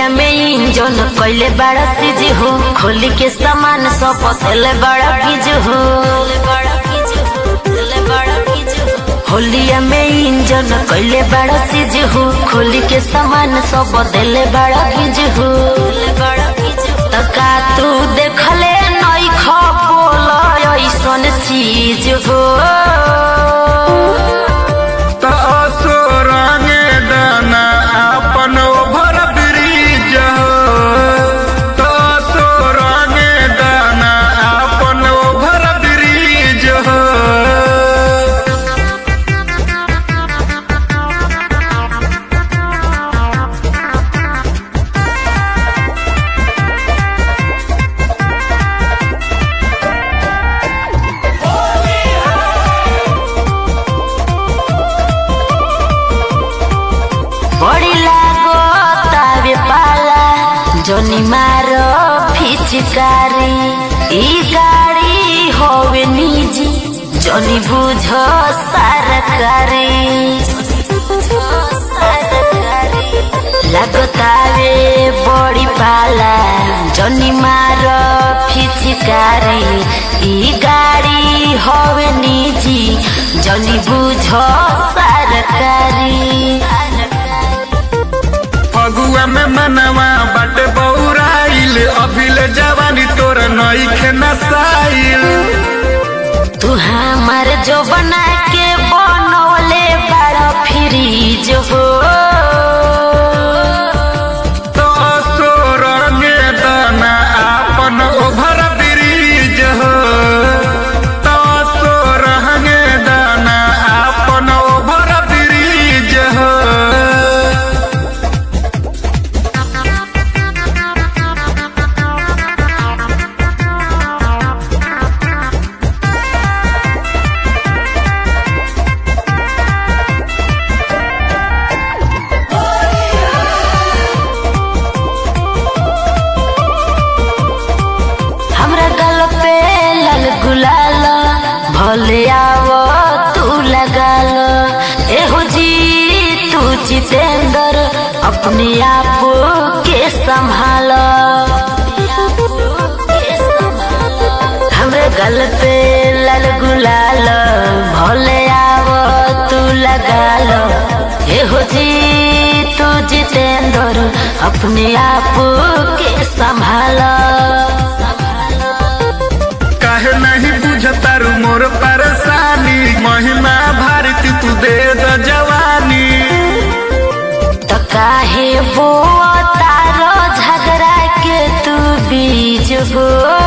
होलिया में इंजन कैले बड़ा सीज हो खोली के सामान सब पतले बड़ा कीज हो होलिया में इंजन कैले बड़ा सीज हो खोली के सामान सब बदले बड़ा कीज हो तका तू देखले नई खपोल ऐसन चीज हो त असो रंगे दाना आपन ओभर ब्रिज त असो रंगे दाना आपन ओभर ब्रिज बड़ी लागो तावे पाला जोनी मारो फिचकारी ई गाड़ी होवे निजी जोनी बुझ सरकारी लागतावे बड़ी पाला जोनी मारो फिचकारी ई गाड़ी होवे निजी जोनी बुझ सरकारी फगुआ में मनवा बाटे बौराइल अभिले जवानी तोर नईखे नसाइल तू हमार जो बना के बनवले बड़ा फ्रीज हो तो असो रंगे दाना आपन ओभर ब्रिज हो तो असो रंगे दाना आपन ओभर ब्रिज हो हमरा गल पे लाल गुलाल भले आवो तू लगाल एहो जी तू जितेंद्र अपने आप के संभाल हमरे गल पे लाल गुलाल भले आवो तू लगाल एहो जी तू जितेंद्र अपने आप के संभाल काहे नहीं बुझतारू मोर परेशानी महिमा भारती तू दे द जवानी त काहे बो तारो झगड़ा के तू बीज हो